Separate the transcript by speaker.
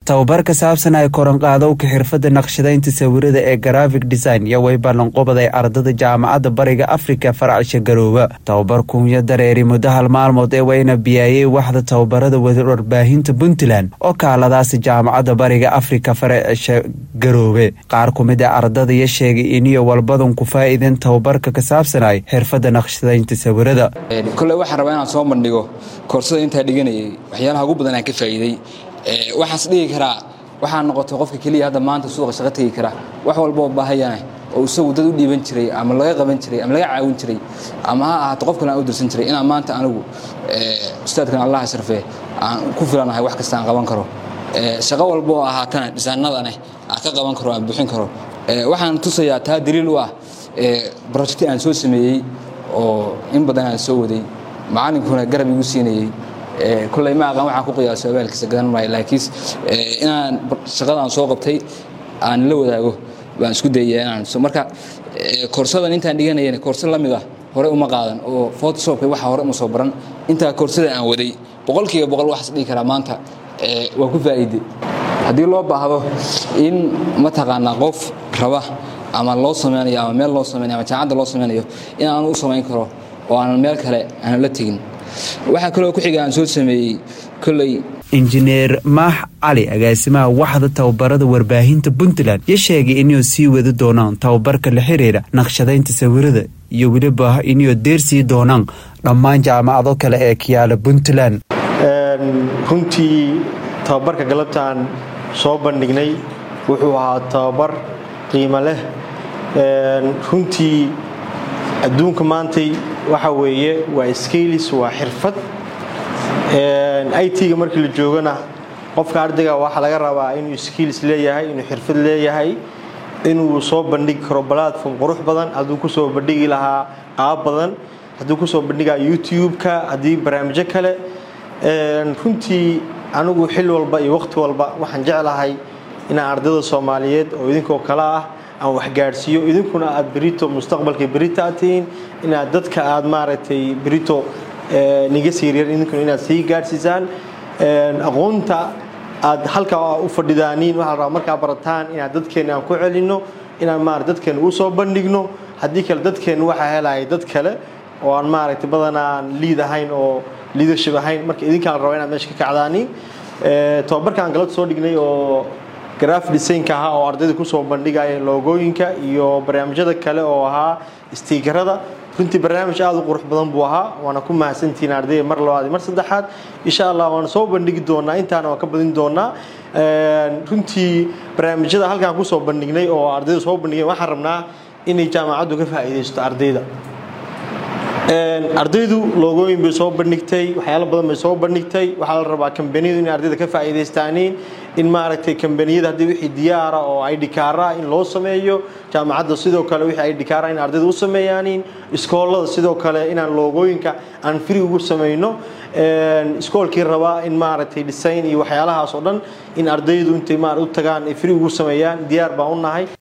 Speaker 1: tababar ka saabsan ay koranqaadowka xirfadda naqshadaynta sawirada ee graphic design iyo way ballanqobaday ardada jaamacadda bariga afrika faracsha garooba tababar kunya dareeri muddo hal maalmood ee wayna biyaayey waxda tababarada warbaahinta puntland oo kaaladaasi jaamacadda bariga afrika faracsha garoobe qaar ku mid a ardadaya sheegay iniyo walbadan ku faa'iideen tababarka ka saabsanay xirfadda naqshadaynta sawirada
Speaker 2: kole waxaan rabaa inaan soo bandhigo koorsada intaa dhiganayay waxyaalaha ugu badan aan ka faa'iiday waxaas dhigi karaa waxaa noqotay qofka keliya hadda maanta suuqa shaqo tegi kara wax walba oo baahayana oo isagu dad u dhiiban jiray ama laga qaban jiray ama laga caawin jiray ama ha ahaato qof kale aan u dirsan jiray inaan maanta anigu ustaadkan allah sharfee aan ku filanahay wax kasta aan qaban karo shaqo walba oo ahaatana dhisaanadaneh aan ka qaban karo aan buuxin karo waxaan tusayaa taa daliil u ah brojecti aan soo sameeyey oo in badan aan soo waday macalinkuna garab igu siinayey koley ma aqaan waxaan ku qiyaaso abaalkiisa gadan maayo laakiin inaan shaqadaan soo qabtay aan la wadaago baan isku dayaya inaan marka koorsadan intaan dhiganayana koorso la mid ah hore uma qaadan oo photoshopka waxa hore uma soo baran intaa koorsada aan waday boqolkiiba boqol waxaas dhigi karaa maanta waa ku faa'iide haddii loo baahdo in mataqaanaa qof raba ama loo samaynayo ama meel loo samaynayo ama jaamacadda loo samaynayo in aan u samayn karo oo aanan meel kale aanan la tegin waxaa kaloo ku xiga aan soo sameeyey koley
Speaker 1: injineer maax cali agaasimaha waxda tababarada warbaahinta puntland yo sheegay inuu sii wadi doonaan tababarka la xiriira naqshadaynta sawirada iyo weliba inuu deersii doonaan dhammaan jaamacado kale ee kiyaala puntland
Speaker 3: runtii tababarka galabtaan soo bandhignay wuxuu ahaa tababar qiimo leh runtii adduunka maantay waxa weeye waa skailis waa xirfad it-ga markii la joogana qofka ardayga waxaa laga rabaa inuu skailis leeyahay inuu xirfad leeyahay inuu soo bandhigi karo platform qurux badan hadduu kusoo bandhigi lahaa qaab badan hadduu kusoo bandhigaa youtube-ka haddii barnaamijyo kale runtii anigu xil walba iyo waqti walba waxaan jeclahay inaan ardayda soomaaliyeed oo idinkoo kale ah aan waxgaadhsiiyo idinkuna aad berito mustaqbalka berito aad tihiin inaad dadka aad maaragtay berito niga siiryar idinkuna inaad sii gaadhsiisaan aqoonta aad halkaa u fadhidaaniin waxaa la rabaa markaa barataan inaad dadkeenna aan ku celinno inaan maarata dadkeenna u soo bandhigno haddii kale dadkeenna waxaa helaya dad kale oo aan maaragtay badanaan liid ahayn oo leadership ahayn marka idinkaan la rabaa inaad meesha ka kacdaaniin tababarkaan galabta soo dhignay oo graf designka ahaa oo ardayda kusoo bandhigaya loogooyinka iyo barnaamijyada kale oo ahaa stiikarada runtii barnaamij aada u qurux badan buu ahaa waana ku mahadsantihiin ardayda mar labaad mar saddexaad insha allah waana soo bandhigi doonaa intaana waan ka badin doonaa runtii barnaamijyada halkaan kusoo bandhignay oo ardayda soo bandhigeen waxaan rabnaa inay jaamacaddu ka faa'iidaysto ardayda ardaydu loogooyin bay soo bandhigtay waxyaalo badan bay soo bandhigtay waxaa la rabaa kambaniyadu inay ardayda ka faa'iidaystaaniin in maaragtay kambaniyada haddii wixii diyaara oo idhikaara in loo sameeyo jaamacadda sidoo kale wixii idhikaara in ardayda u sameeyaaniin iskoolada sidoo kale inaan loogooyinka aan free ugu samayno iskoolkii rabaa in maaragtay design iyo waxyaalahaas oo dhan in ardaydu intay u tagaan ay free ugu sameeyaan diyaar baan u nahay